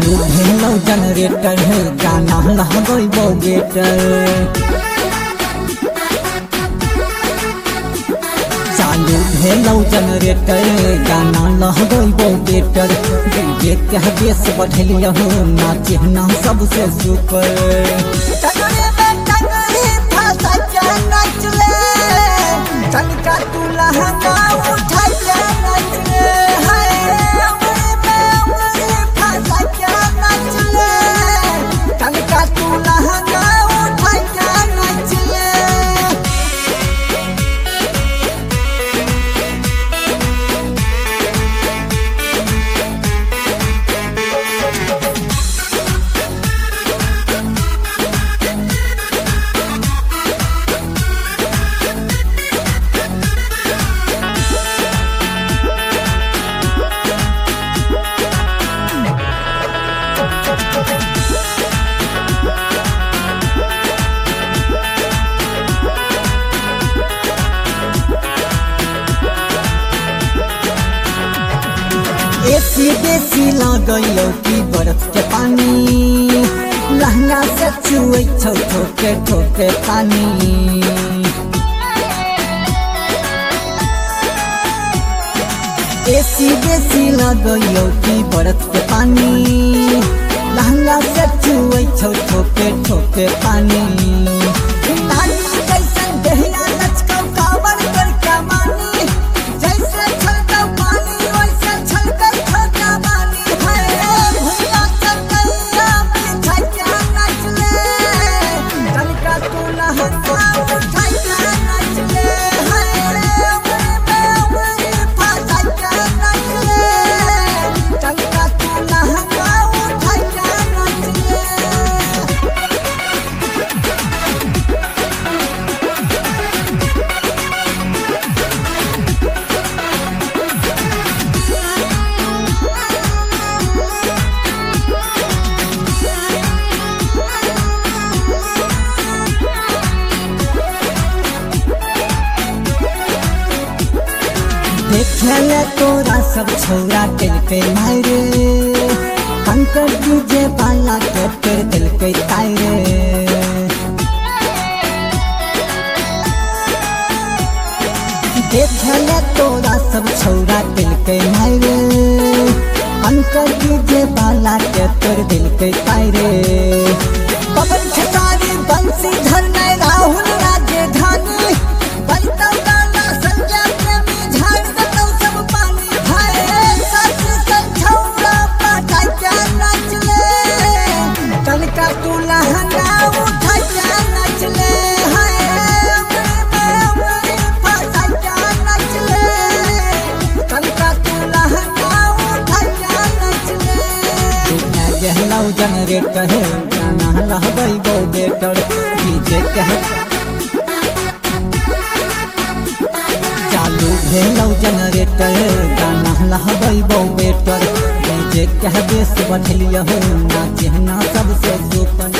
चालू भेलौ जनरेटर गाना लगैबौ बेटर चालू भेलौ जनरेटर गाना लगैबौ बेटर डीजे के बेस बढ़लियौ नाचे ना सबसे सुपर टंगड़ी में टंगड़ी फंसा के नाच ले टंका तू लहंगा उठा के नाच ले हाय उंगली में उंगली फंसा के नाच ले टंका तू लहंगा उठा के नाच ले एसी बेसी लगैलौ की बर्फ के पानी लहंगा से चुए छौ ठोके ठोके पानी एसी बेसी लगैलौ की बर्फ के पानी लहंगा से चुए छौ ठोके ठोके पानी नानी जैसन देहिया लचकौ कावर कर कमानी जैसे छलकौ पानी वैसे छलकै छोटा बानी हाय भैया चकैया बिछा के नाच ले टनका तू लहंगा उठा के नाच ले हाय उंगली में उंगली फंसा के नाच ले टनका तू लहंगा उठा के नाच ले देखेले तोरा सब छौरा दिल पे मारे कंकर डीजे वाला के पेड़ दिल पे तारे देखेले तोरा सब छौरा दिल पे मारे कंकर डीजे वाला के पेड़ दिल पे तारे पवन खेसारी बंसी धरने राहुल राजधानी बनतौ गाना संजय प्रेमी झाड़ देतौ सब पानी हाय सच सच छौरा पाटा के नाच ले तनका तू लहंगा उठा के नाच ले हाय उंगली में उंगली फंसा के नाच ले तनका तू लहंगा उठा के नाच ले गहलौ जनरेटर गाना रहबै बेटर डीजे कह चालू भेलौ जनरेटर गाना लहबै बेटर डीजे कह बेस बढ़लियौ नाचे ना सबसे सुपर